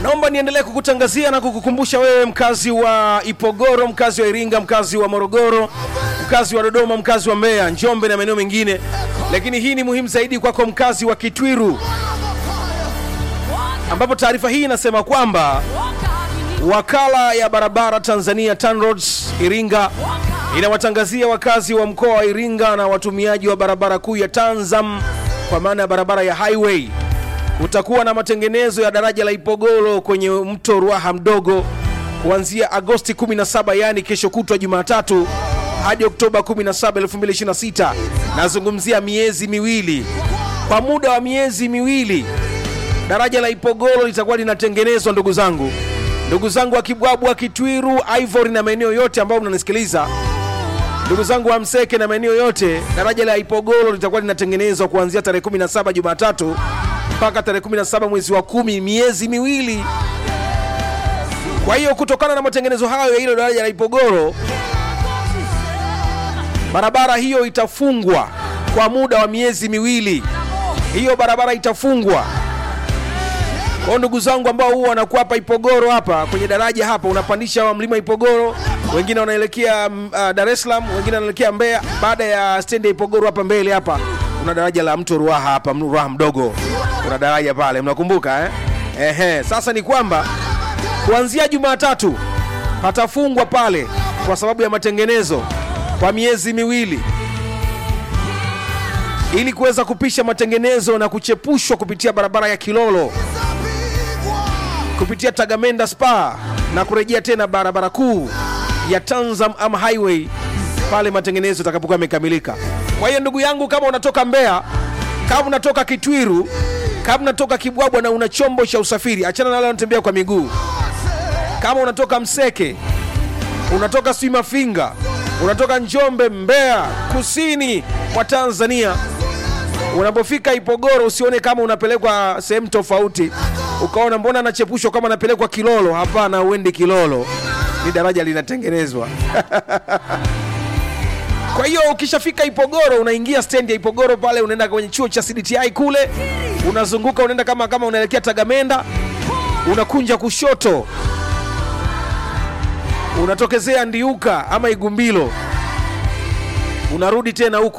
naomba niendelee kukutangazia na kukukumbusha wewe mkazi wa Ipogoro, mkazi wa Iringa, mkazi wa Morogoro, mkazi wa Dodoma, mkazi wa Mbeya, Njombe na maeneo mengine, lakini hii ni muhimu zaidi kwako mkazi wa Kitwiru, ambapo taarifa hii inasema kwamba wakala ya barabara Tanzania TANROADS Iringa inawatangazia wakazi wa mkoa wa Iringa na watumiaji wa barabara kuu ya Tanzam kwa maana ya barabara ya highway kutakuwa na matengenezo ya daraja la Ipogoro kwenye mto Ruaha mdogo kuanzia Agosti 17, yaani kesho kutwa Jumatatu hadi Oktoba 17, 2026. Nazungumzia miezi miwili. Kwa muda wa miezi miwili daraja la Ipogoro litakuwa linatengenezwa, ndugu zangu, ndugu zangu wa Kibwabwa, Kitwiru, Ivory na maeneo yote ambayo mnanisikiliza, ndugu zangu wa Mseke na maeneo yote, daraja la Ipogoro litakuwa linatengenezwa kuanzia tarehe 17 Jumatatu mpaka tarehe 17 mwezi wa kumi, miezi miwili. Kwa hiyo kutokana na matengenezo hayo ya hilo daraja la Ipogoro, barabara hiyo itafungwa kwa muda wa miezi miwili. Hiyo barabara itafungwa. Kwa ndugu zangu ambao huwa wanakuwa hapa Ipogoro hapa kwenye daraja hapa, unapandisha wa mlima Ipogoro, wengine wanaelekea uh, Dar es Salaam, wengine wanaelekea Mbeya. Baada ya stendi ya Ipogoro hapa mbele hapa kuna daraja la mto Ruaha hapa, Ruaha mdogo, kuna daraja pale, mnakumbuka eh? Ehe, sasa ni kwamba kuanzia Jumatatu patafungwa pale kwa sababu ya matengenezo kwa miezi miwili ili kuweza kupisha matengenezo na kuchepushwa kupitia barabara ya Kilolo kupitia Tagamenda Spa na kurejea tena barabara kuu ya Tanzam ama highway pale matengenezo yatakapokuwa yamekamilika. Kwa hiyo ndugu yangu, kama unatoka Mbeya, kama unatoka Kitwiru, kama unatoka Kibwabwa na una chombo cha usafiri, achana na wale wanatembea kwa miguu. Kama unatoka Mseke, unatoka sijui Mafinga, unatoka Njombe, Mbeya, kusini mwa Tanzania, unapofika Ipogoro usione kama unapelekwa sehemu tofauti, ukaona mbona anachepushwa kama anapelekwa Kilolo. Hapana, uendi Kilolo, ni daraja linatengenezwa. Kwa hiyo ukishafika Ipogoro unaingia stendi ya Ipogoro pale, unaenda kwenye chuo cha CDTI kule, unazunguka unaenda kama kama unaelekea Tagamenda, unakunja kushoto, unatokezea Ndiuka ama Igumbilo, unarudi tena huku